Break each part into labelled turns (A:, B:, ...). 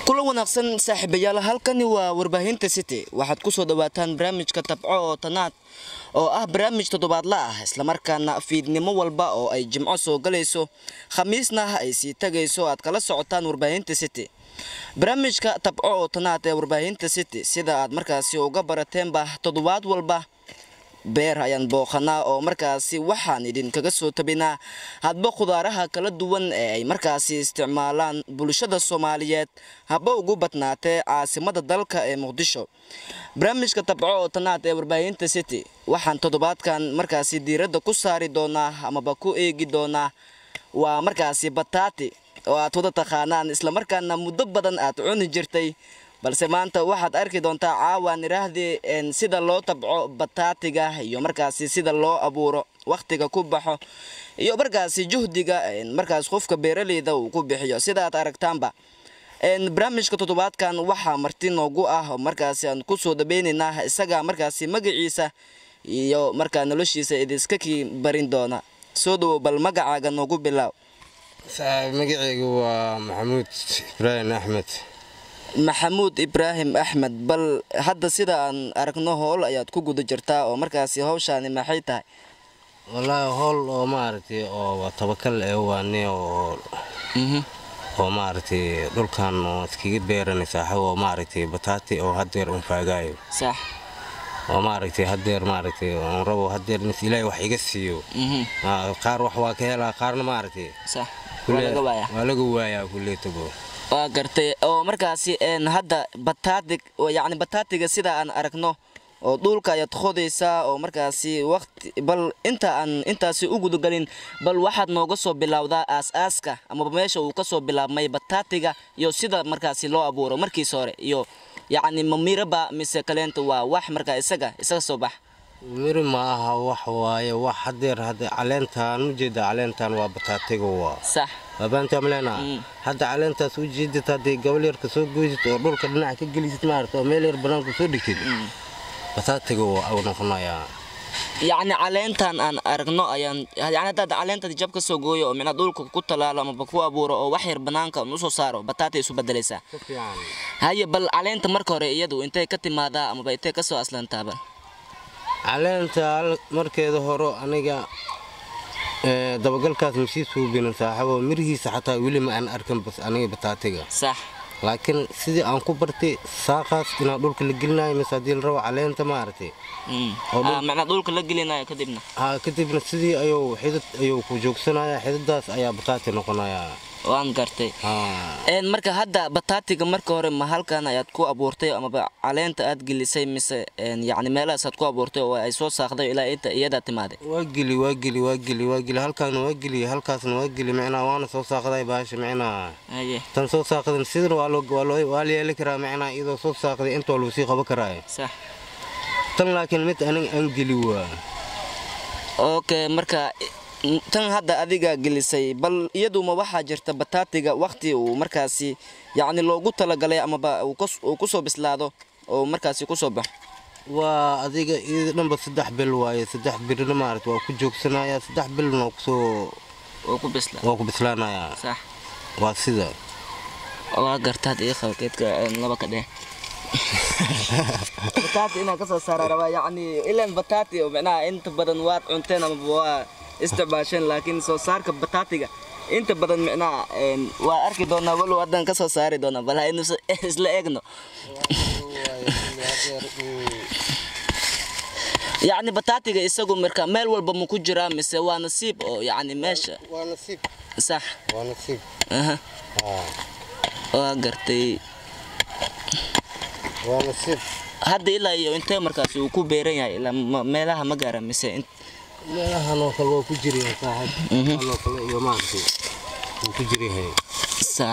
A: kula wanaagsan saaxiibayaal halkani waa warbaahinta city waxaad kusoo dhawaataan barnaamijka tabco oo tanaad oo ah barnaamij toddobaadla ah islamarkaana fiidnimo walba oo ay jimco soo galayso khamiisna ay sii tagayso aad kala socotaan warbaahinta city barnaamijka tabco oo tanaad ee warbaahinta city sida aad markaasi uga barateenba toddobaad walba beer ayaan booqanaa oo markaasi waxaan idinkaga soo tabinaa hadba khudaaraha kala duwan ee ay markaasi isticmaalaan bulshada soomaaliyeed haba ugu badnaatee caasimada dalka ee muqdisho barnaamijka tabco oo tanaad ee warbaahinta city waxaan toddobaadkan markaasi diiradda ku saari doonaa amaba ku eegi doonaa waa markaasi bataati oo aad wada taqaanaan islamarkaana muddo badan aad cuni jirtay balse maanta waxaad arki doontaa caawaan iraahdii sida loo tabco bataatiga iyo markaasi sida loo abuuro wakhtiga ku baxo iyo markaasi juhdiga markaas qofka beeraleyda uu ku bixiyo sida aad aragtaanba barnaamijka toddobaadkan waxaa marti noogu ah markaasi aan kusoo dhaweynaynaa isaga markaasi magaciisa iyo markaa noloshiisa idiska kii barin doona soo dhawow bal magacaaga noogu bilaaw
B: magaceygu waa maxamuud ibraahim axmed
A: maxamuud ibraahim axmed bal hadda sida aan aragno howl ayaad ku guda jirtaa oo markaasi hawshaani maxay tahay
B: wallaahi howl oo maaragtay oo tabakal ee waane oo oo maaragtay dhulkan oo iskaga beeranay saaxiib oo maaragtay bataati oo hadeer un faagaayo
A: sax
B: oo maaragtay hadeer maaragtay on rabo hadeer mis ilaahay wax iga siiyo qaar wax waa ka helaa qaarna maaragtay
A: sax waa laga waayaa
B: waa laga waayaa kulleetabo
A: waa gartay oo markaasi hadda bataatig yacni bataatiga sida aan aragno oo dhulka ayaad qodaysaa oo markaasi waqti bal inta aan intaasi u gudagelin bal waxaad nooga soo bilowdaa aas-aaska amaba meesha uu kasoo bilaabmay bataatiga iyo sida markaasi loo abuuro markiis hore iyo yacni ma miraba mise kaleenta waa wax markaa isaga isaga soo bax
B: miri ma aha wax waaye wax hadeer hade caleentaan ujeeda caleentaan waa bataatiga waa
A: sax
B: waabaantaa malena hadda caleentaas u jeedid hadday gabal yarka soo goysid oo dhulka dhinaca ka gelisid maarata oo meel yar banaanka soo dhigtid bataatiga waa u noqonayaa
A: yacni caleentan aan aragno ayaan yani haddaad caleentadi jab ka soo gooyo oo micnaa dhulka ku talaalo amaba ku abuuro oo wax yar banaanka un usoo saaro bataatay isu bedelaysaa haye bal caleenta marka hore iyadu intay ka timaadaa amaba intay kasoo aslantaaba
B: caleenta markeeda horo aniga dabagalkaas masii suubinin saaxibo mirihiisa xataa weli ma aan arkan bas aniga bataatiga
A: sax
B: laakiin sidii aan ku bartay saaqaas inaa dhulka la gelinayo mise haddii la rabo caleenta maaragtay
A: macnaa dhulka la gelinayo kadibna
B: ha kadibna sidii ayuu xidid ayuu ku joogsanaya xididdaas ayaa bataati noqonaya
A: waan gartay marka hadda bataatiga marka hore ma halkan ayaad ku abuurtay amaba caleenta aad gelisay mise yani meelahaas aad ku abuurtay oo ay soo saaqday ilaa inta iyadaa timaaday
B: waa geli waa geli waa geli waa geli halkaana waa geli halkaasna waa geli micnaa waana soo saaqday baasha micnaa tan soo saaqdan sidan waa la yeeli karaa micnaa iyadoo soo saaqday inta waa lagu sii qaban karaayo
A: sax
B: tan laakiin mid aniga aan geli waa
A: okay marka tan hadda adiga gelisay bal iyaduma waxaa jirta bataatiga wakti uu markaasi yacni loogu talagalay amaba uu kusoo bislaado oo markaasi kusoo baxo
B: waa adiga iyada dhanba saddex bil waaye saddex birna maarata waa ku joogsanaya saddex bilna waa kusoo waa ku bislaanaya
A: sax
B: waa sida
A: waa gartaad ii qaba geedka laba ka dheh bataati inaan kasoo saara rabaa yacni ilan bataati oo micnaha inta badan waad cunteen amaba waa isticmaasheen laakiin soo saarka bataatiga inta badan micnaha waa arki doonaa walow haddaan ka soo saari doonaa bal haynu isla eegno yacni bataatiga isagu marka meel walba ma ku jiraa mise waa nasiib oo yacni meesha
B: waa nasiib
A: sax
B: waa nasiib
A: aha waa gartay
B: waa nasiib
A: hadda ilaa iyo intee markaasi uu ku beeran yahay ilaa meelaha ma gaara mise
B: meelahan oo kale waa ku jiryahay saaxib anoo kale iyo maaragtay wuu ku jiryahay
A: sax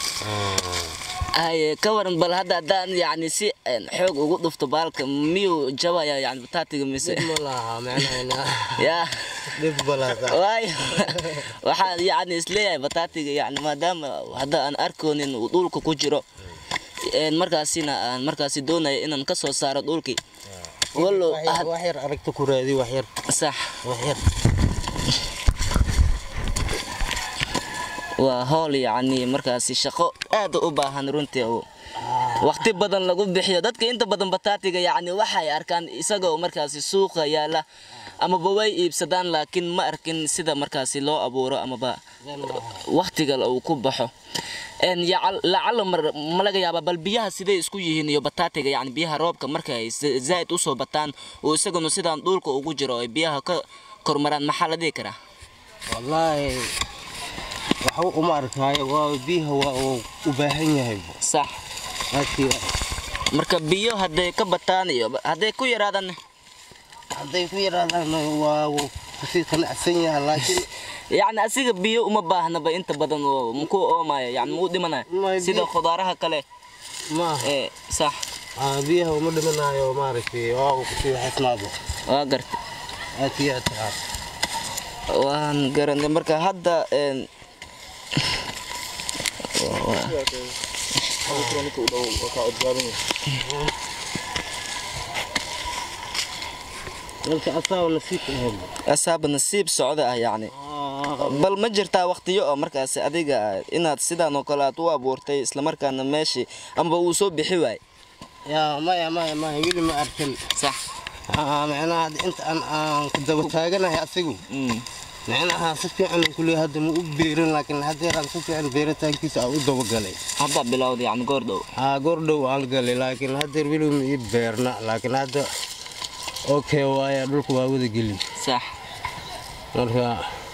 A: haye ka waran bal hadda haddaan yacni si xoog ugu dhufto baalka miyuu jabaya yani bataatiga mise
B: ma laha macnaha
A: ya
B: dhib balaasa
A: waayo waxaan yacni isleeyahay bataatiga yani maadaama hadda aan arkoonin uu dhulka ku jiro markaasina aan markaasi doonaya inaan ka soo saaro dhulkii wallow
B: wax yar aragta ku raadi wax yar
A: sax
B: wax yar
A: waa howl yacni markaasi shaqo aad u baahan runtii oo waqti badan lagu bixiyo dadka inta badan bataatiga yacni waxay arkaan isagoo markaasi suuqa yaala amaba way iibsadaan laakiin ma arkin sida markaasi loo abuuro amaba waqtiga uu ku baxo een yacal- lacala mar- ma laga yaabaa bal biyaha siday isku yihiin iyo bataatiga yacni biyaha roobka marka ay za- zaa'id usoo bataan oo isaguna sidaan dhulka ugu jiro ay biyaha ka kormaraan maxaa la dhihi karaa
B: wallaahi waxba uma arkaayo waa biyaha waa uu u baahan yahay
A: sax
B: aadkii
A: marka biyo hadday ka bataan iyo hadday ku yaraadaan
B: hadday ku yaraadaan waa uu kusii qanacsan yahay laakiin
A: yacni asiga biyo uma baahnaba inta badan oo muku oomaya yani muu dhimanaya
B: Ma
A: sida
B: biyo-
A: khudaaraha kale
B: maaha
A: ee sax
B: Aa, biyaha uma dhimanaayo maaragtay waa uu kusii xisnaado
A: waa garta
B: aadkii aad tahaa
A: waan garanay marka hadda een
B: dalka asaa nasiib ahayd
A: asaaba nasiib socda ah yacni bal ma jirtaa waqtiyo oo markaasi adiga inaad sidaan oo kale aad u abuurtay islamarkaana meeshii amaba uu soo bixi waay
B: yaa maya maya maya weli ma arkin
A: sax
B: Aa, macnaha hadda inta aan aan ku daba taaganahay asigu
A: Mm.
B: macnaha si fiican aan kuley hadda ma u beerin laakiin haddeeraan si fiican beeritaankiisa aan u dabagalay
A: hadda bilowda yacni goor dhow
B: aa goor dhow aan galay laakiin haddeer weli ma ii beerna laakiin hadda okay waaya dhulka waa wada geli
A: sax
B: marka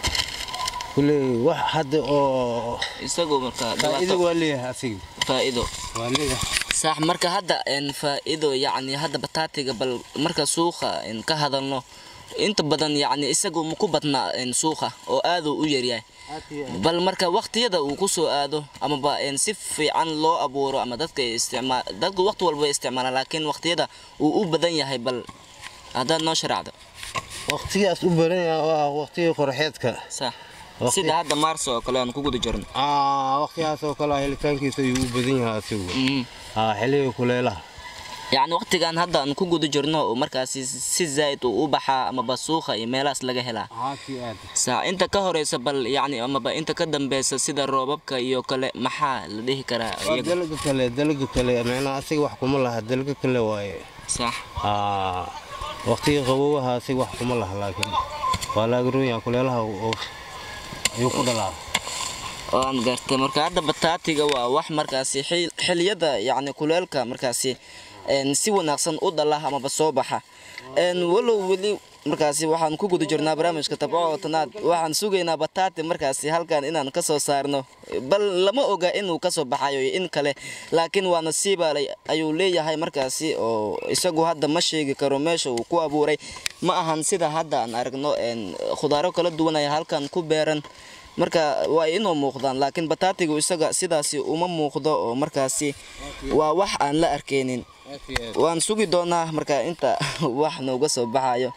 B: kuley wax hadda oo
A: isagu marka
B: faa'iido
A: dhibaato
B: waa leeyahay asigu
A: faa'iido
B: waa leeyahay
A: sax marka hadda een faa'iido yacni hadda bataatiga bal marka suuqa een ka hadalno inta badan yacni isagu ma ku badnaa een suuqa oo aad uu u yaryahay bal marka waqtiyada uu ku soo aado amaba een si fiican loo abuuro ama dadka ay isticmaal dadku waqti walba way isticmaalaan laakiin waqtiyada uu u badan yahay bal haddaad noo sharacdo
B: waqtigaas u baran yahay waa waqtigii qorxeedka
A: sax
B: Waqti-
A: sida hadda maarso oo kale aan ku guda jirno
B: aa waqtigaas oo kale helitaankiisa ayuu u badan yahay asigu
A: Mhm.
B: aa xilliga kuleelaha
A: yacni waqtigan hadda aan ku guda jirno oo markaasi si zaa'id uu u baxaa amaba suuqa iyo meelahaas laga helaa
B: haakii aad
A: saa inta ka horeysa bal yacni amaba inta ka dambeysa sida roobabka iyo kale maxaa la dhihi karaa
B: waa
A: iyaga
B: dalaga kale dalaga kale macnaha asiga wax kuma laha dalaga kale waaye
A: sax
B: aa waqtiga qabowaha asiga wax kuma laha laakiin waa laagarooya kuleelaha oo ayuu ku dhalaa
A: waan gartay marka hadda bataatiga waa wax markaasi xil- xiliyada yacni kuleelka markaasi een, si wanaagsan u dhala amaba soo baxa een, walow weli markaasi waxaan ku guda jirnaa barnaamijka tabco oo tanaad waxaan sugaynaa bataati markaasi halkan inaan ka soo saarno bal lama oga inuu kasoo baxayo iyo in kale laakiin waa nasiiba lay- ayuu leeyahay markaasi oo isagu hadda ma sheegi karo meesha uu ku abuuray ma ahan sida hadda aan aragno een, khudaaro kala duwan ayaa halkan ku beeran marka waa inuu muuqdaan laakiin bataatigu isaga sidaasi uma muuqdo oo markaasi waa wax aan la arkaynin waan sugi doonaa marka inta wax nooga soo baxayo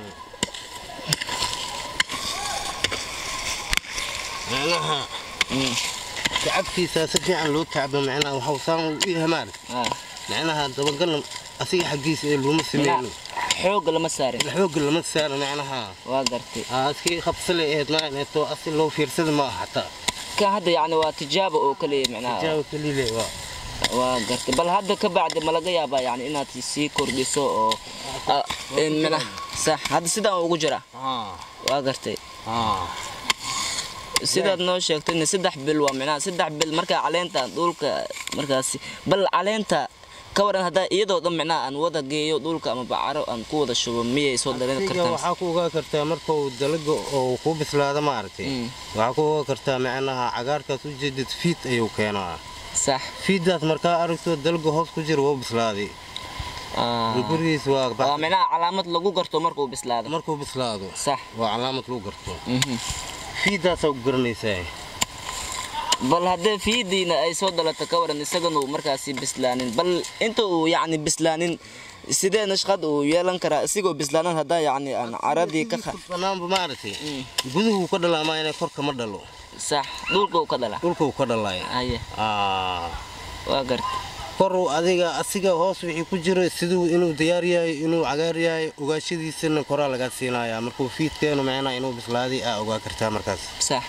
B: macnaha tacabkiisa si fiican loo tacbo macnaha waxuu saan u yahay maarag macnaha dabagalna asiga xaggiisa ee looma sameeyno
A: xoog lama saarin
B: xoogga lama saaro macnaha
A: waa gartay
B: aa iskii qabsale ahayd maaneeto asi loo fiirsada ma aha xataa
A: ka hadda yacni waa tijaabo oo kaliya micnaha
B: jaabo kaliile waa
A: waa gartay bal hadda ka bacdi ma laga yaabaa yacni inaad sii kordhiso oo ah, in micnaha sax hadda sidaan ugu jira
B: aa
A: waa gartay
B: aa
A: sidaad noo sheegtayna saddex bil waa micnaha saddex bil markaa caleenta dhulka markaasi bal caleenta ka waran haddaa iyadoo dhan micnaha aan wada geeyo dhulka ama bacaro aan ku wada shubo miyay soo dareemi
B: asiga
A: kartaan
B: waxaa ku ogaa kartaa markuu dalaga oo ku bislaado maaragtay
A: Mm.
B: waxaa ku ogaa kartaa macnaha cagaarkaas u jeedid fiid ayuu keenaa
A: sax
B: fiiddaas markaa aragto dalaga hoos ku jira wuu bislaaday
A: Ah.
B: gurigiis waa
A: waa
B: bax-
A: micnaha calaamad lagu garto markuu bislaado
B: markuu bislaado
A: sax
B: waa calaamad lagu garto
A: mhm.
B: fiiddaasaa ku garanaysaa
A: bal haddee fiidiina ay soo dhalato ka waran isagana uu markaasi bislaanin bal inta uu yacni bislaanin sidee nashqad uu yeelan karaa isigoo bislaanan haddaa yacni aan caradii ka qa-
B: banaanba maaragtay guduhu ka dhalaamaa inay korka ma dhalo
A: sax dhulka uu ka dhalaa
B: dhulka uu ka dhalaaya
A: haye
B: Aa,
A: waa garta
B: kor uu adiga asiga hoos wixii ku jiro siduu inuu diyaar yahay inuu cagaar yahay ogaashadiisana koraa lagaa siinayaa markuu fiidkeenu macnaha inuu bislaaday aa ogaa kartaa markaas
A: sax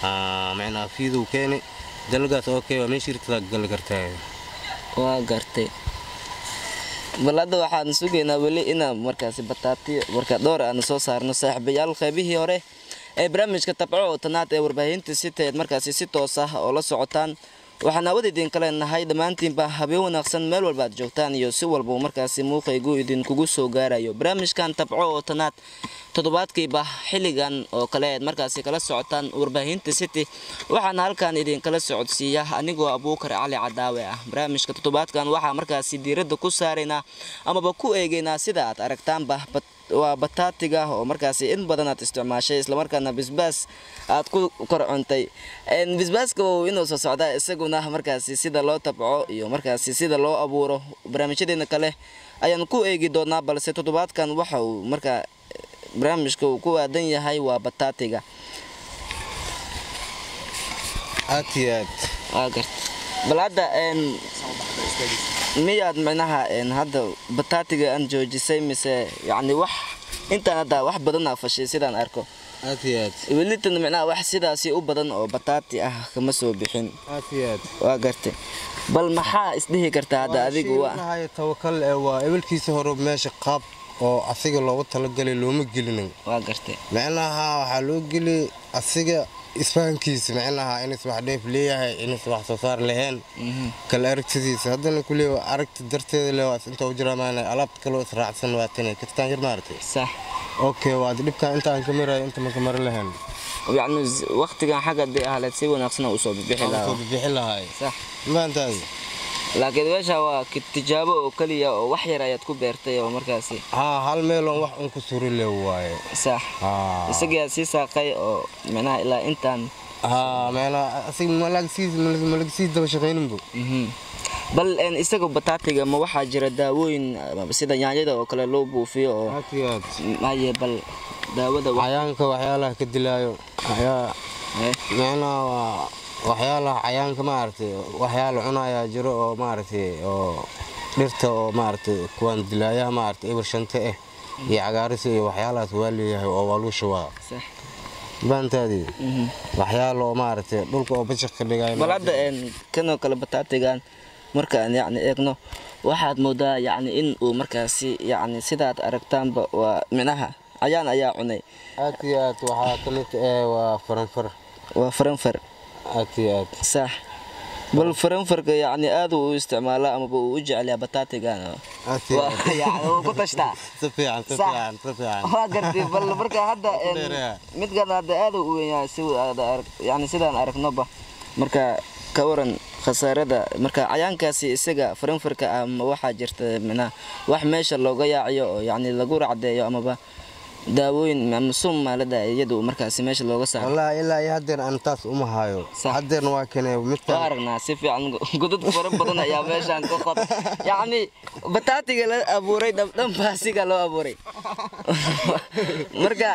B: Aa, macnaa fiiduu keeni dalagaas okay waa meeshii irtadaa gali kartaa
A: waa gartay bal hadda waxaan sugaynaa weli inaan markaasi bataati marka dhowr aan soo saarno saaxiibayaal qaybihii hore ee barnaamijka tabco oo tanaad ee warbaahinta siteed markaasi si toos ah oo la socotaan waxaan aawad idinka leenahay dhammaantiinba habeen wanaagsan meel walba aad joogtaan iyo si walba markaasi muuqaygu idinkugu soo gaarayo barnaamijkan tabco oo tanaad toddobaadkiiba xilligan oo kale aad markaasi kala socotaan warbaahinta city waxaana halkan idinkala socodsiiya anigoo abuukar cali cadaawe ah barnaamijka toddobaadkan waxaa markaasi diiradda ku saaraynaa amaba ku eegaynaa sida aad aragtaanba waa bataatiga oo markaasi in badan aad isticmaashay islamarkaana bisbaas aad ku kor cuntay bisbaaska uu inuu soo socdaa isaguna markaasi sida loo tabco iyo markaasi sida loo abuuro barnaamijyadeena kale ayaan ku eegi doonaa balse toddobaadkan waxa uu markaa barnaamijka uu ku aadan yahay waa bataatiga
B: aad iyo aad
A: waa garta bal hadda miyaad micnaha hadda bataatiga aan joojisay mise yacni wax intaan hadda wax badan aa fashay sidaan arko
B: aad iyo aad
A: welitan micnaha wax sidaasi u badan oo bataati ah kama soo bixin
B: aad iyo aad
A: waa gartay bal maxaa isdhihi kartaa hadda adigu waa
B: waa tawakal ee waa ebalkiisa hore meesha qaab oo asiga loogu talagalay looma gelinin
A: waa gartay
B: micnaha waxaa loo geli asiga isfahankiisa micnaha inis wax dheef leeyahay inis wax soo saar lahayn kala aragtidiisa haddana kuleeya aragti darteeda le waas inta u jiramaana alaabta kaloo israacsan waatana kirtaan yar maaragtay
A: sax
B: okay waad dhibkaan intaan ka marayo inta maka mari lahayn
A: yacni waqtigan xagga dee ahleed si wanaagsan oo usoo bixi
B: soo
A: lahaa
B: bixi lahaay
A: sax
B: maantaadi
A: laakiin meesha waa ki- tijaabo oo keliya oo wax yar ayaad ku beertay oo markaasi
B: haa hal meeloon wax un ku suri le waaye
A: sax
B: haa
A: isagii aad sii saaqay oo micnaha ilaa intaan
B: haa meela asiga malagsii malagsii daba shaqayninbu
A: Mhm. bal een, isaga bataatiga ma waxaa jira daawooyin ama sida yaanyada oo kale loo buufiyo oo
B: aad iyo aad
A: maye bal daawada wa-
B: cayaanka waxyaalaha ka dilaayo ayaa
A: eh,
B: micnaha waa waxyaalaha cayaanka maaragtay waxyaala cunayaa jiro oo maaragtay oo dhirta oo maaragtay kuwaan dilaayaha maaragtay eber shante ah iyo cagaarisa iyo waxyaalahaas waa leeyahay oo waa lagu shubaa
A: sax
B: baantaadii
A: Mhm.
B: waxyaala oo maaragtay dhulka oo bashaq ka dhigaayo
A: bal hadda een, kanoo kale bataatigan markaan yacni eegno waxaad moodaa yacni in uu markaasi yacni sidaad aragtaanba waa micnaha cayaan ayaa cunay
B: aad iyo aad waxaa ka mid eh waa faranfar
A: waa faranfar
B: aad iyo aad
A: sax bal faranfarka yacni aad uu u isticmaalaa amaba uu u jecelyaa bataatigan oo
B: aad iyo
A: waa
B: aad
A: yacni uu ku tashtaa
B: si fiican si
A: Sax.
B: fiican si fiican
A: waa gartay bal marka hadda een,
B: Dheereya.
A: midkan hadda aad uu weyn yahay si aad arag- yacni sidaan aragnoba marka ka waran khasaarada marka cayaankaasi isaga faranfarka ah ma waxaa jirta micnaha wax meesha looga yaaciyo oo yacni lagu racdeeyo amaba daawooyin ama sum maalada iyadu markaasi meesha looga saaro
B: wallaahi ilaa iyo haddeer aan taas uma hayo
A: Sax.
B: haddeerna waa kane
A: waa
B: midkan
A: aragnaa si fiican godad fara badan ayaa meeshaan ka qod yacni bataatiga la abuuray dhab- dhanbaasiga loo abuuray marka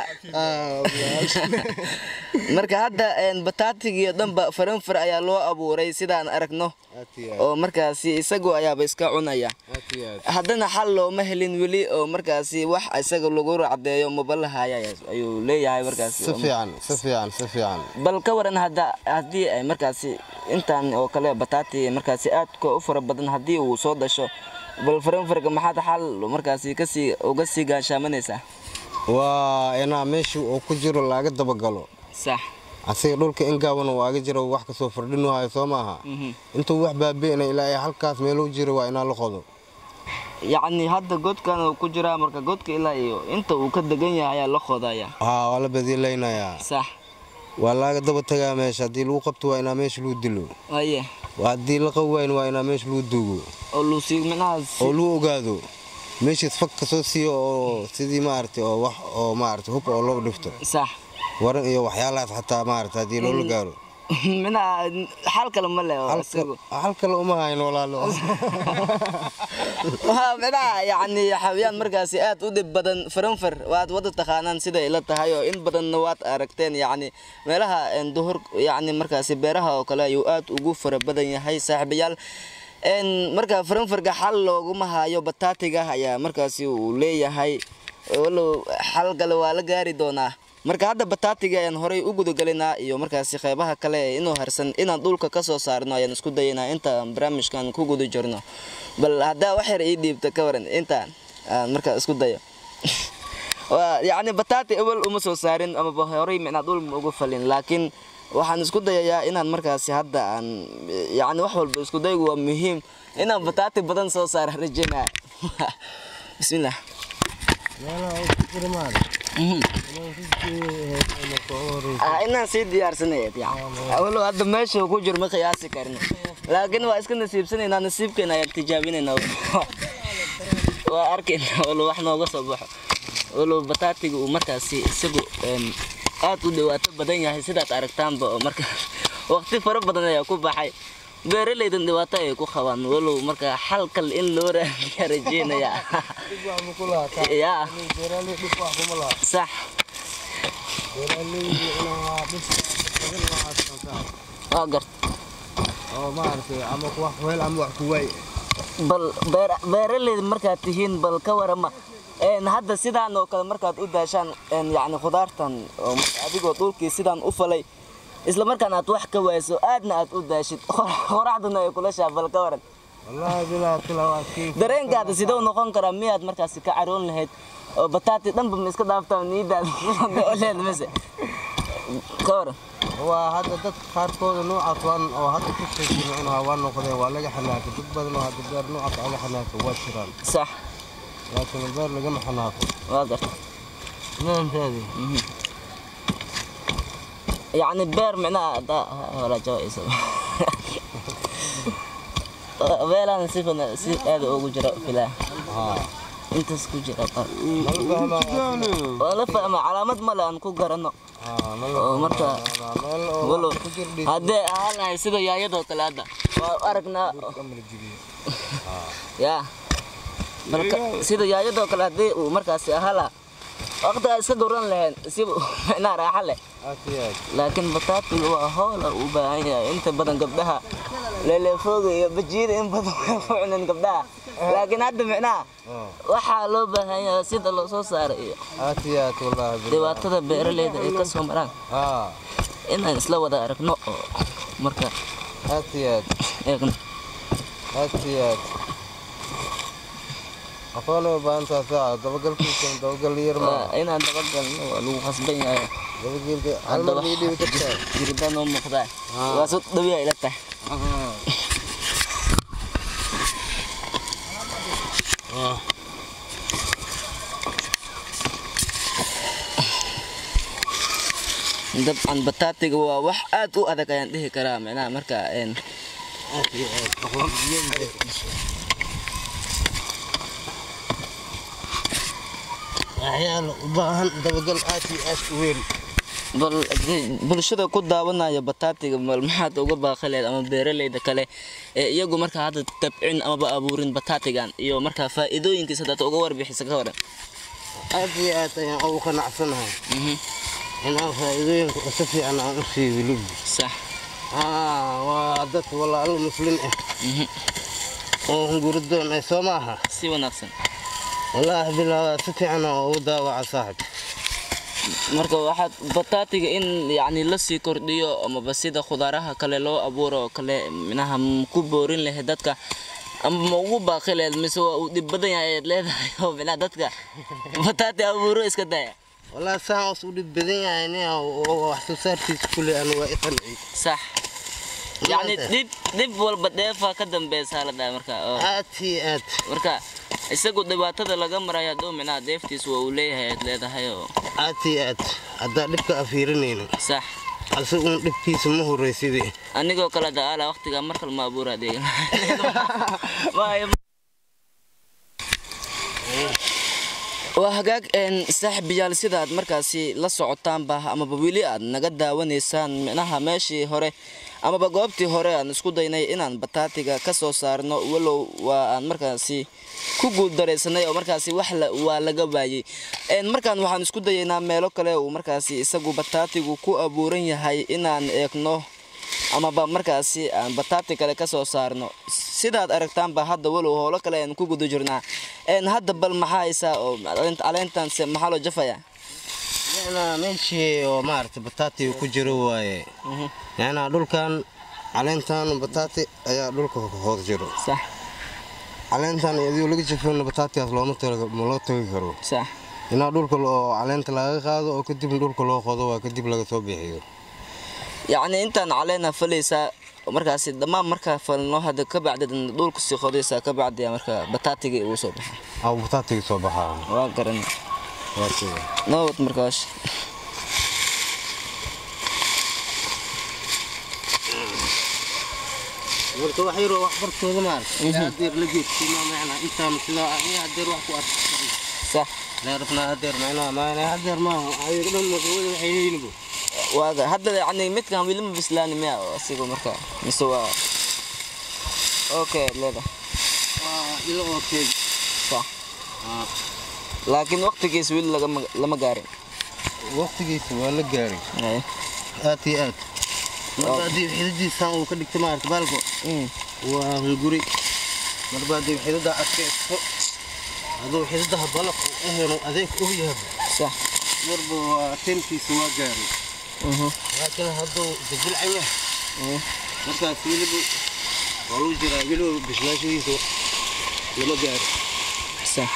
A: marka hadda een, bataatigii dhanba faranfar ayaa loo abuuray sidaan aragno
B: aad iyo aad
A: oo markaasi isagu ayaaba iska cunaya
B: aad iyo aad
A: haddana xal looma helin weli oo markaasi wax isaga lagu racdeeyo mabalahaya ayuu leeyahay markaasi
B: si fiican si fiican si fiican
A: bal ka waran hadda haddii ay markaasi intaan oo kale bataati markaasi aadka u fara badan haddii uu soo dhasho bal faranfarka maxaad xal markaasi kasii uga sii gaashaamanaysaa
B: waa inaa meesha uu ku jiro laga dabagalo
A: sax
B: asiga dhulka in gaaban uu aga jiro wax kasoo fardhinu hayo soo maaha
A: Mhm.
B: intuu wax baabi'ina ilaa iyo halkaas meeluu jiro waa inaa la qodo
A: yacni hadda godkan uu ku jiraa marka godka ilaa iyo inta uu ka degan yahay ayaa la qodaya
B: haa waa la badiilaynayaa
A: sax
B: waa laga daba tagaa meesha haddii lagu qabto waa inaa meesha lagu dilo
A: aye
B: waa haddii la qabi wayn waa inaa meesha lagu duugo
A: oo luusi micnaha si-
B: oo lagu ogaado meeshiis fag kasoo siiyo oo sidii maaragtay oo wax oo maaragtay hub oo loo dhifto
A: sax
B: waran iyo waxyaalahaas xataa maaragtay haddii loola gaaro
A: micnaha xal kale ma leh oo isagu
B: hal kale uma hayno walaalo
A: waa micnaha yacni xawayaan markaasi aad u dhib badan faranfar waad wada taqaanaan sida ila tahay oo in badanna waad aragteen yacni meelaha een, duhur yacni markaasi beeraha oo kale ayuu aad ugu fara badan yahay saaxiibayaal een, marka faranfarka xal looguma hayo bataatiga ayaa markaasi uu leeyahay walow xal kale waa la gaari doonaa marka hadda bataatiga ayaan horey u gudagalaynaa iyo markaasi qeybaha kale ee inuu harsan inaan dhulka kasoo saarno ayaan isku dayaynaa intaan barnaamijkan ku guda jirno bal haddaa wax yar ii dhiibta ka waran intaan aan markaa isku dayo Waa- yacni bataati awal uma soo saarin amaba horey micnaa dhul ma ugu falin laakiin waxaan isku dayayaa inaan markaasi hadda aan yacni wax walba isku daygu waa muhiim inaan bataati badan soo saara rajeynaya bismillah Mhm. Ah, inaan sii diyaarsanayd awalo hadda meesha uu ku jiro ma qiyaasi karno laakiin waa iska nasiibsanaynaa nasiibkeena ayaan tijaabinaynaa waa arkaynaa walo wax nooga soo baxo walo bataatiga uu markaasi isagu em, aad u dhawaato badan yahay sidaad aragtaanba oo marka waqti fara badan ayaa ku baxay beeralaydan dhibaato ay ku qabaan walow marka xalkal in loo raadiya rajeynaya yaa sax waa gart bal beer- beeralayda markaad tihiin bal ka warama een hadda sidaan oo kale markaad u daashaan een yacni khudaartan oo marka adigoo dhulkii sidaan u falay isla markaan aad wax ka wayso aadna aad u daashid qoraxduna ay kula shaa bal ka waran dareenkaada siduu noqon karaa miyaad markaasi ka caroon lahayd oo bataati dhanba ma iska dhaaftaa niidaada oleed mise ka waran
B: waa hadda dadka qaarkooda noocaas waan oo hadda ku sheekinuunaha waa noqdeen waa laga xanaaqay dad badan oo hadda beer noocaas laga xanaaqay waa jiraan
A: sax
B: laakiin beer lagama xanaaqo
A: waa garta
B: maantaadi
A: يعني بير معناها دا ولا جوائز بير انا سيف انا سيف هذا اوجو جرا فلا
B: haa
A: انت سكو جرا طر
B: mal fahmaa
A: ولا فهم علامات ملا ان كو غرانو
B: haa mal
A: oo marka
B: meel oo
A: walo
B: ku jirdhi
A: hadee ahaan sida yaayadoo kale hadda waa aragnaa ya marka sida yaayadoo kale hadii uu markaasi ahala waqtigaa iska gowran lahayn si macnaa raaxa leh
B: aad iyo aad
A: laakiin bataatiga waa hoola u baahan yahay inta badan gabdhaha leeleefooga iyo bajiyada in badan way ku cuneen gabdhaha laakiin hadda micnaha
B: haa
A: waxaa loo baahan yahay sida loo soo saaro iyo
B: aad iyo aad wallaahi billah.
A: dhibaatada beeraleyda ay ka soo maraan
B: haa
A: inaan isla wada aragno oo marka
B: aad iyo aad
A: eegno
B: aad iyo aad aqoonay u baahan tahay saaca dabagalkiisa dabagal yar ma
A: waa inaan dabagalno waa lagu khasban yahay
B: dabagelka hal mar laga dhibi kartaa
A: jiridaan oo muuqdaa waa su dhawiya ila tahay dabcan bataatiga waa wax aad u adag ayaan dhihi karaa micnaha marka een
B: aad iyo aad aqoon waxyaalo u baahan dabagal aad iyo aad u weyn
A: bal bulshada ku daawanaya bataatiga bal maxaad uga baaqaleed ama beeraleyda kale ee iyagu markaa hadda tabcin amaba abuurin bataatigan iyo markaa faa'iidooyinkiisa hadaad uga warbixisa ka waran
B: aad iyo aad ayaan ugu qanacsanahay inaan faa'iidooyinka si fiican aan u sii wilib
A: sax
B: aa waa dad walaalo muslin ah oo hunguridoon ah soo maaha
A: si wanaagsan
B: wallaahi bilaa si fiican aan ugu daawaca saaxib
A: marka waxaad bataatiga in yacni lasii kordhiyo amaba sida khudaaraha kale loo abuuro oo kale minaha ma ku boorin lahayd dadka ama ma ugu baaqi lahayd mise waa uu dhib badan yahay ayaad leedahay oo minaha dadka bataati abuuro iska daya
B: wallaahi saan us u dhib badan yahay nin oo wax soo saarkiisa kule aan waa i qancay
A: sax yacni
B: Maanta.
A: dhib dhib walba dheefaa ka dambeysa la dhaha marka oo
B: aad iyo aad
A: marka isagu dhibaatada laga marayo hadduu minaha deeftiis waa uu leeyahay aad leedahay oo
B: aad iyo aad haddaa dhibka afiirinayno
A: sax
B: asigun dhibkiisa ma horreysidee
A: anigoo kale daala waqtiga mar kale ma abuura adeeg waa hagaag een saaxiibayaal sida aad markaasi la socotaanba amaba weli aad naga daawanaysaan micnaha meeshii hore amaba goobtii hore aan isku daynay inaan bataatiga ka soo saarno walow waa aan markaasi ku guuldaraysanay oo markaasi wax la- waa laga waayey Een, markaan waxaan isku dayaynaa meelo kale uu markaasi isagu bataatigu ku abuuran yahay inaan eegno amaba markaasi aan bataati kale ka soo saarno sidaad aragtaanba hadda walow howlo kale aan ku guda jirnaa Een, hadda bal maxaa haysaa oo caleent- caleentanse maxaa loo jafayaa
B: macnaa meeshii oo maaragtay bataati uu ku jiro waaye macnaa dhulkan caleentan bataati ayaa dhulka hoos jiro
A: sax
B: caleentan iyadoo laga jafin bataatigaas looma tala- ma loo tagi karo
A: sax
B: inaa dhulka oo caleenta laga qaado oo kadib dhulka loo qodo waa kadib laga soo bixiyo
A: yacni intaan caleena falaysaa markaasi dhammaan markaa falno hadda ka bacdi dhulka sii qodaysaa ka bacdi marka bataatiga uu soo baxa
B: aa bataatiga soo baxaa
A: waa garan
B: waa sida
A: nabad markaas
B: marka wax yaroo wax bartooda maaragtay hadeer la geedsiima macnaa intaan sidaa aniga hadeer wax ku arkay
A: sax
B: leerafnaa hadeer macnaa maana hadeer maaha ayaga dhan magawada waxay leeyihiin
A: waaga hadda yacni midkan weli ma bislaani miya asiga marka mise waa okay leeda
B: waa ilo oo keeg
A: sax laakiin waqtigiis weli lagama lama gaarin
B: waqtigiisa waa la gaaray
A: Ay.
B: aad iyo aad marba haddii xidadiisaan uu ka dhigta maaragta baalko
A: Mm.
B: waa hunguri marba haddii xidada adkaysto hadduu xidadaha balaq u helo adeeg u yahay
A: sax
B: marba waa tenkiisa waa gaaray
A: Mhm.
B: laakiin hadduu dajilcan yahay
A: Mm.
B: markaas weliba waa lagu jiraa weliba bislaashadiisa lama gaaro
A: sax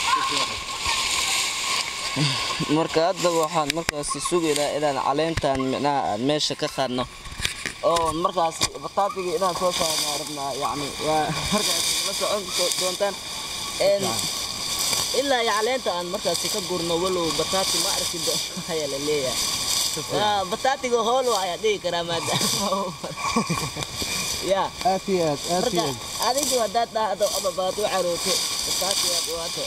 A: marka hadda waxaan markaasi sugaynaa inaan caleentan micnaha aan meesha ka qaadno oo markaas bataatiga inaan soo saarno rabnaa yacni waa markaas la socon do- doontaan een ilaa iyo caleenta aan markaasi ka gurno walow bataati ma arki doono ayaa la leeyahay Waa, bataatiga hool waa ayaa dhihi karaa maadaama ya
B: aad iyo aad aad
A: marka adigu haddaad dhahdo ama baad u carooto bataati aad waato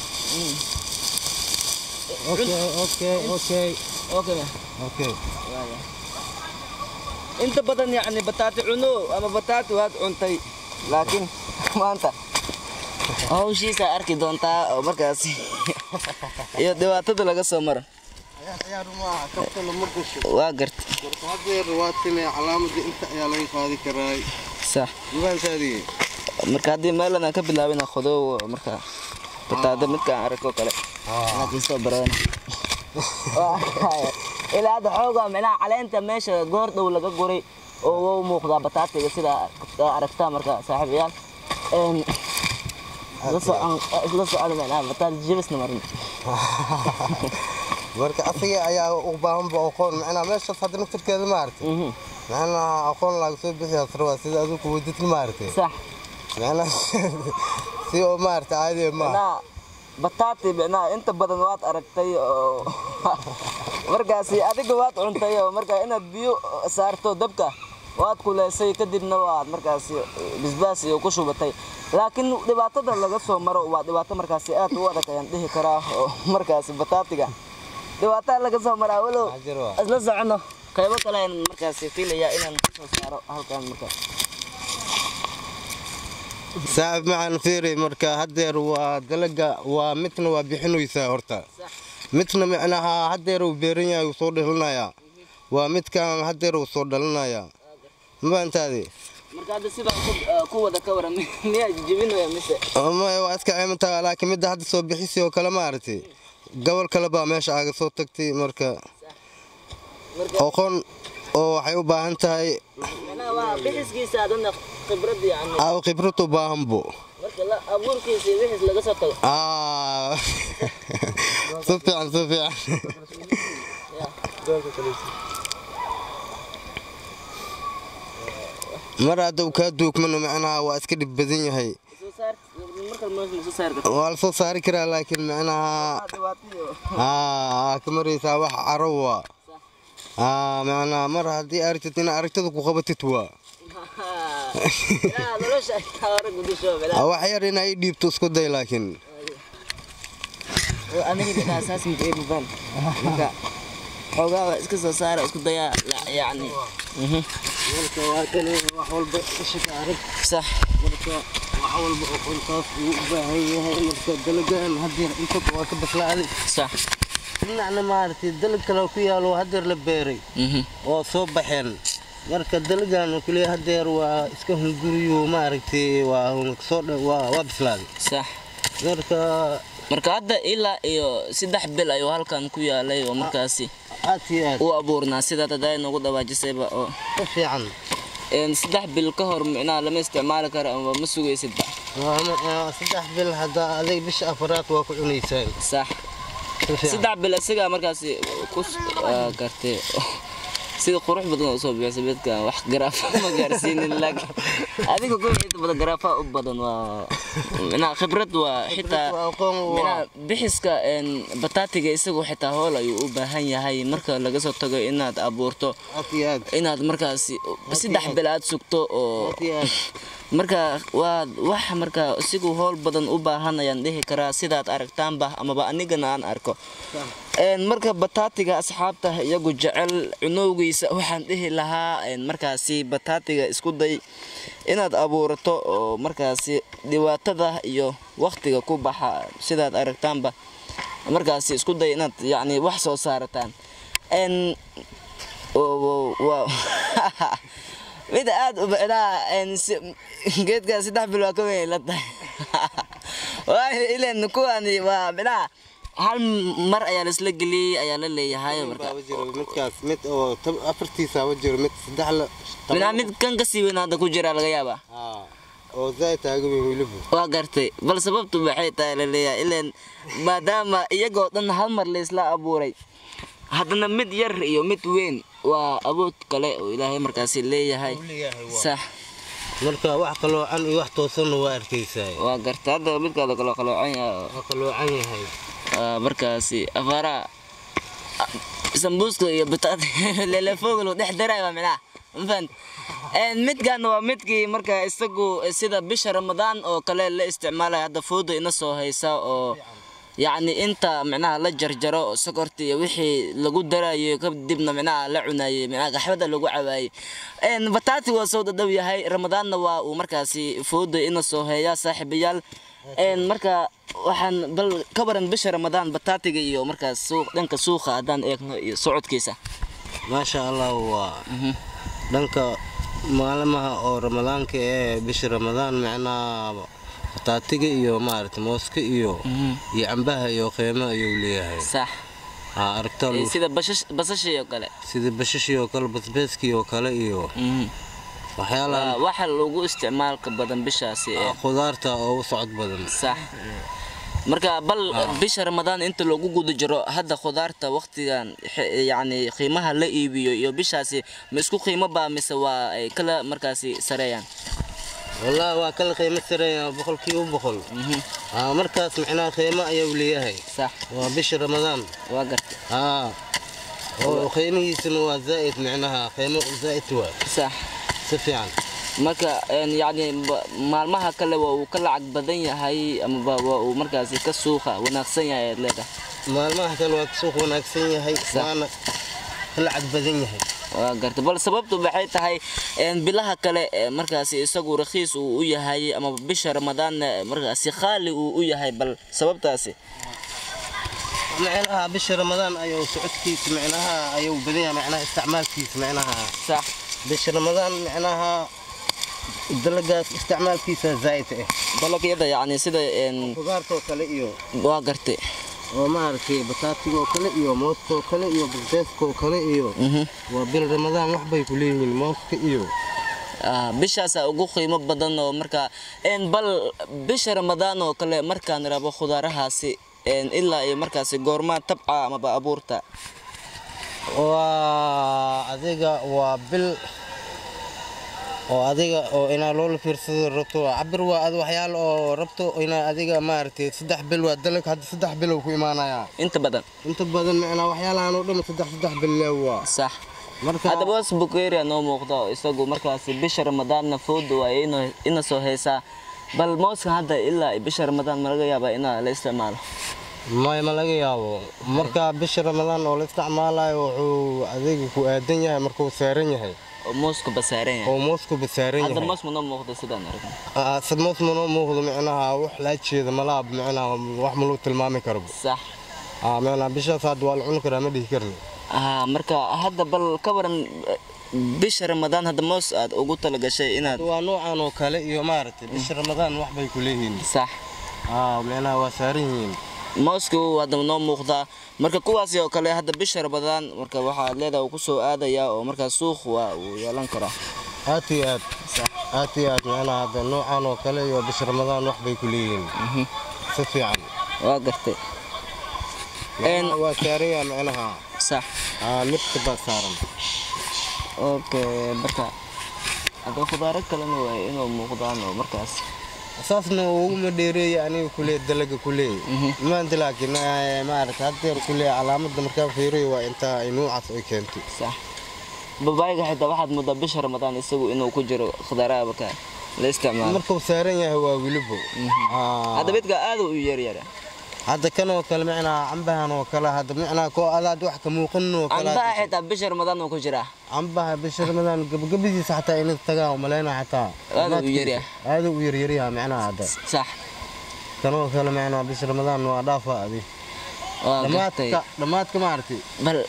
B: okay okay okay
A: okay ma
B: okay
A: Waaya. inta badan yacni bataati cuno ama bataati waad cuntay laakiin maanta hawshiisa arki doontaa oo markaasi iyo dhibaatada laga soo maro
B: ciyaar maaha kabta lama gasho
A: waa garta
B: marka hadeer waa tine calaamadda inta ayaa laga qaadi karaa
A: sax
B: dubaankaadii
A: marka haddii meelan aan ka bilaabina khodow marka bataada midka aan arko kale laakiin soo baran ilaa hadda xoogaa micnaha caleenta meesha goor dhow laga guray oo wau muuqdaa bataatiga sida aragtaa marka saaxiibayaal Een, isla socon isla socon micnaha bataati jibisna marin
B: marka asaga ayaa u baahanba aqoon macnaa meeshaas hadda naftirkeeda maaragtay
A: Mhm.
B: macnaa aqoon laga soo bixiyaa sarwaa sida adigu wadid maaragtay
A: sax
B: macnaa si oo maaragtay caadi ma
A: micnaha bataati micnaha inta badan waad aragtay oo markaasi adiga waad cuntay oo marka inaad biyo saarto dabka waad kuleysay kadibna waad markaasi bisbaas iyo ku shubatay laakiin dhibaatada laga soo maro waa dhibaato markaasi aad u adag ayaan dhihi karaa oo markaasi bataatiga dhibaataa laga soo maraa walow
B: Ajir waa.
A: isla socono qaybo kale ayaan markaasi filayaa inaan kasoo saaro halkan marka
B: saaxib maxaan fiiri marka hadeer waa dalaga waa midna waa bixinaysaa horta midna macnaha hadeer uu beeran yahay uu soo dhalinayaa waa midkan hadeer uu soo dhalinayaa mafahantaadi
A: marka hadda sidaan ku- ah, ku wada ka waran miyaa jibinaya mise
B: maya waa iska cimantaa laakiin midda hadda soo bixisay oo kale maaragtay gobol kale baa meesha aaga soo tagtay marka
A: marka
B: aqoon oo waxay u baahan tahay
A: macnaha waa bixiskiisa adana khibrad yani
B: aa khibrad u baahanbo
A: marka la abuurkiisa iyo wixiis laga soo tago
B: Ah. si fiican si fiican mar hadda uu kaa duugmano macnaha waa iska dhib badan yahay
A: soo saar marka meesha soo saar karto
B: waa la soo saari karaa laakiin macnaha
A: dhibaatadiyo
B: aa ka maraysaa wax caro waa aa macnaha mar haddii aragtid ina aragtada ku qabatid waa
A: yaa nolosha kaa hore gudusho
B: Aa, wax yar inay dhiibto isku day laakiin
A: aniga dhinaca saas ma jeedo baan marka xoogaa waa iska soo saara isku dayaa la- yacni Mhm.
B: marka waa kan wax walba shaka arag
A: sax
B: marka wax walba oo qolkaas uu u baahan yahay marka dalagan hadeer inta waa ka baslaaday
A: sax
B: dhinacna maaragtay dalag kale ku yaalo hadeer la beeray
A: Mhm.
B: oo soo baxeen marka dalagan kule hadeer waa iska hunguriyo maaragtay waa soo dha- waa waa bislaaday
A: sax
B: marka
A: marka hadda ilaa iyo saddex bil ayuu halkan ku yaalay oo markaasi
B: aad iyo aad
A: u abuurnaa sidaad hadda noogu dhawaajisayba oo
B: u fiican
A: een saddex bil ka hor micnaha lama isticmaali karo ama ma sugaysidba
B: Waa ma- waa saddex bil hadda adig bisha afaraad waa ku cunaysaan
A: sax
B: si fiican
A: saddex bil isagaa markaasi ku ah, gartay sida qurux badan oo soo bixisa midka wax garaafa ma gaarsiinin laakiin adiga ku inta badan garaafa u badan waa micnaha khibrad waa xitaa
B: waa aqoon waa
A: micnaha bixiska een bataatiga isagu xitaa hool ayuu u baahan yahay marka laga soo tago inaad abuurto
B: aad iyo aad
A: inaad markaasi saddex bil aad sugto oo
B: aad iyo aad
A: marka waa wax marka isigu howl badan u baahan ayaan dhihi karaa sidaad aragtaanba amaba anigana aan arko Een, marka bataatiga asxaabta iyagu jecel cunowgiisa waxaan dhihi lahaa een, markaasi bataatiga isku day inaad abuurato oo markaasi dhibaatada iyo waqtiga ku baxa sidaad aragtaanba markaasi isku day inaad yacni wax soo saarataan Een, oo- waa mid aad u bicnaa geedkaa saddex bil waa ka weyn la tahay waayo ileen kuwani waa bicnaa hal mar ayaa laisla geliyey ayaa la leeyahay marka
B: Baa jiro midkaas mid oo tab- afartiisa wa jiro mid saddex la
A: bicnaa mid kan kasii weyn hadda ku jira laga yaabaa
B: Aa, oo zaid taaga weyn weliba
A: waa gartay bal sababtu maxay tahay la leeyahay ileen maadaama iyagoo dhan hal mar laisla abuuray haddana mid yar iyo mid weyn waa awood kale oo ilaahay markaasi leeyahay
B: leeyahay waa.
A: sax
B: marka wax qaloocan iyo wax toosanna waa arkaysaa
A: waa gartay hadda midkaada kaloo qaloocan yahay
B: waa qaloocan yahay
A: Waa markaasi afaaraha sambuuska iyo bataat lelefooglo dhex daray waa micnaha mafahant midkan waa midkii marka isagu sida bisha ramadaan oo kale la isticmaalaya hadda fooda ina soo haysa oo yacni inta micnaha la jarjaro oo sokorta iyo wixii lagu darayo kadibna micnaha la cunayay micnaha gaxbada lagu cabaayay bataati waa soo dhadhow yahay ramadaanna waa uu markaasi fooda ina soo heeyaa saaxiibayaal Een, marka waxaan bal ka waran bisha ramadaan bataatiga iyo markaas suuq dhanka suuqa haddaan eegno iyo socodkiisa
B: maasha allah waa dhanka maalimaha oo ramadaanka ee bisha ramadaan micnaha bataatiga iyo maaragta mooska iyo iyo cambaha iyo qiimo ayuu leeyahay
A: sax
B: haa aragtaa
A: Ee, sida bashash- basashii oo kale
B: sida bashashii oo kale basbeeskii oo kale iyo
A: Mhm.
B: waxyaalaha
A: Waa waxa lagu isticmaalka badan bishaasi ee
B: khudaarta oo u socod badan
A: sax marka bal bisha ramadaan inta lagu guda jiro hadda khudaarta waqtigan xe- yacni qiimaha la iibiyo iyo bishaasi ma isku qiimo baa mise waa ay kala markaasi sareeyaan
B: wallaahi waa kala qiimo sareeya boqolkiiba boqol haa markaas micnaha qiimo ayuu leeyahay
A: sax
B: waa bisha ramadaan
A: waa gartay
B: haa oo qiimihiisuna waa zaa'id micnaha qiimo zaa'id waa
A: sax
B: si fiican
A: marka een, yacni ba- maalmaha kale waa uu ka lacag badan yahay amaba waa uu markaasi ka suuqa wanaagsan yahay aad leedahay
B: maalmaha kale waa suuq wanaagsan yahay waana ka lacag badan yahay
A: waa garta bal sababtu maxay tahay een, bilaha kale ee markaasi isagu rakhiis uu u yahay ama bisha ramadaanna markaasi khaali uu u yahay bal sababtaasi
B: micnaha bisha ramadaan ayuu socodkiisa micnaha ayuu badan yahay micnaha isticmaalkiisa micnaha
A: sax
B: bisha ramadaan micnaha dalagaas isticmaalkiisa zaa'id ah
A: dalagyada yacni sida een,
B: khudaartoo kale iyo
A: waa gartay
B: oo maaragtay bataatigoo kale iyo mooskoo kale iyo basbeeskoo kale iyo waa bil ramadaan wax bay ku leeyihiin mooska iyo
A: Ah, bishaasaa ugu qiimo badan oo marka een, bal bisha ramadaan oo kale markaan rabo khudaarahaasi een, ilaa iyo markaasi goormaa tabca amaba abuurta
B: waa adiga waa bil oo adiga oo inaa loola fiirsado rabto waa cabir waa ad waxyaalo oo rabto inaa adiga maaragtay saddex bil waa dalag hadda saddex bilow ku imaanayaa
A: inta badan
B: inta badan micnaa waxyaalahan oo dhan saddex saddex bil lee waa
A: sax
B: marka
A: haddaba was bukeria noo muuqda oo isagu markaasi bisha ramadaanna fooda waa ino- ina soo haysaa bal mooskan hadda ilaa iyo bisha ramadaan ma laga yaabaa inaa la isticmaalo
B: may ma laga yaabo marka bisha ramadaan oo la isticmaalayo wuxuu adiga ku aadan yahay markuu saaran yahay
A: oo moosku basaaran yahay
B: oo moosku basaaran
A: hadda
B: yahay
A: moos ma noo muuqda sidaan aragno
B: Aa, sad moos manoo muuqdo micnaha wax laa jeeda malaab micnaha wax ma loo tilmaami karo
A: sax
B: Aa, micnaha bishaas hadda waa la cuni karaa ma dhihi karni
A: ah marka hadda bal ka waran eh, bisha ramadaan hadda moos aad ugu talagashay inaad
B: waa noocan oo kale iyo maaragtay bisha ramadaan wax bay ku leeyihiin
A: sax
B: aa micnaha waa saaran yihiin
A: mooska uu hadda noo muuqdaa marka kuwaasi oo kale hadda bisha rabadaan marka waxaad leedahay uu kusoo aadaya oo markaa suuq waa uu yeelan karaa
B: aad iyo aad aad iyo aad macnaha hadda noocan oo kale iyo bisha ramadaan wax bay ku leeyihiin si fiican
A: waa gartay
B: Macnaha waa saaraya macnaha
A: sax
B: aa midka baa saaran
A: okay marka hadda khudaaro kalena waaye inuu muuqdaan oo markaas
B: saasna uguma dheereeya aniga kulee dalaga kulee maanta laakiin eh, maarata haddeer kulee calaamadda markaa fiiriyo waa intaa ay nuucaas ay keentay
A: sax babaayga xitaa waxaad moodaa bisha ramadaan isagu inuu ku jiro khudaaraha markaa la isticmaalo
B: markuu saaran yahay waa wilibo Aa,
A: hadda midka aad u yaryara
B: hadda kan oo kale macnaha cambahan oo kale hadda macnaha koo adaad wax ka muuqanin oo kale
A: cambaha xitaa bisha ramadaan uu ku jiraa
B: cambaha bisha ramadaan gabagabadiisa xataa inay tagaan umaleyna xataa
A: Aad u yaryahay.
B: aad u yaryaryaha macnaha hadda
A: sax
B: kan oo kale macnaha bisha ramadaan waa dhaafa adi
A: waa gartay
B: dhammaadka dhammaadka maaragtay
A: bal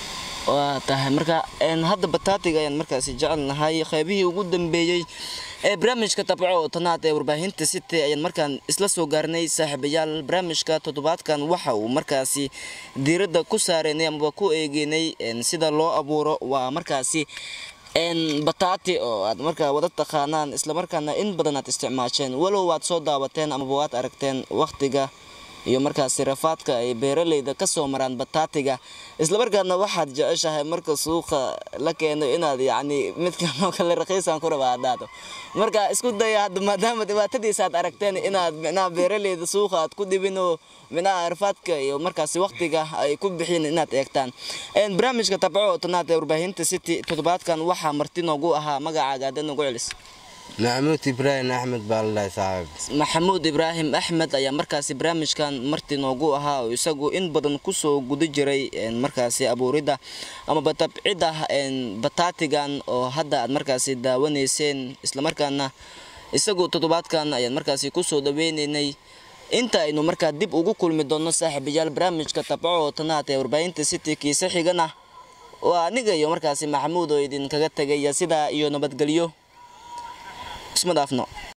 A: waa tahay marka een, hadda bataatiga ayaan markaasi jecelnahay qaybihii ugu dambeeyey ee barnaamijka tabco oo tanaad ee warbaahinta city ayaan markaan isla soo gaarnay saaxiibayaal barnaamijka toddobaadkan waxa uu markaasi diiradda ku saareynay amaba ku eegeynay een, sida loo abuuro waa markaasi een, bataati oo aad markaa wada taqaanaan islamarkaana in badan aad isticmaasheen walow waad soo daawateen amaba waad aragteen waqtiga iyo markaasi rafaadka ay beeraleyda ka soo maraan bataatiga islamarkaadna waxaad jeceshahay marka suuqa la keeno inaad yacni midkan oo kale raqiisan ku raba haddaado marka isku daya hadda maadaama dhibaatadiisa aad aragteen inaad micnaha beeraleyda suuqa aad ku dhibin oo micnaha rafaadka iyo markaasi waqtiga ay ku bixin inaad eegtaan Een, barnaamijka tabco oo tanaad ee warbaahinta city toddobaadkan waxaa marti noogu ahaa magacaaga hadda nagu celis
B: maxamuud ibraahim axmed baa la dhahay saaxiib
A: maxamuud ibraahim axmed ayaa markaasi barnaamijkan marti noogu ahaa oo isagu in badan kusoo guda jiray een, markaasi abuuridda amaba tabcidda een, bataatigan oo hadda aad markaasi daawanayseen islamarkaana isagu toddobaadkan ayaan markaasi kusoo dhaweyneynay inta aynu markaa dib ugu kulmi doonno saaxiibayaal barnaamijka tabco oo tanaad ee warbaahinta city kiise xigana waa aniga iyo markaasi maxamuud oo idinkaga tegaya sidaa iyo nabadgelyo isma dhaafno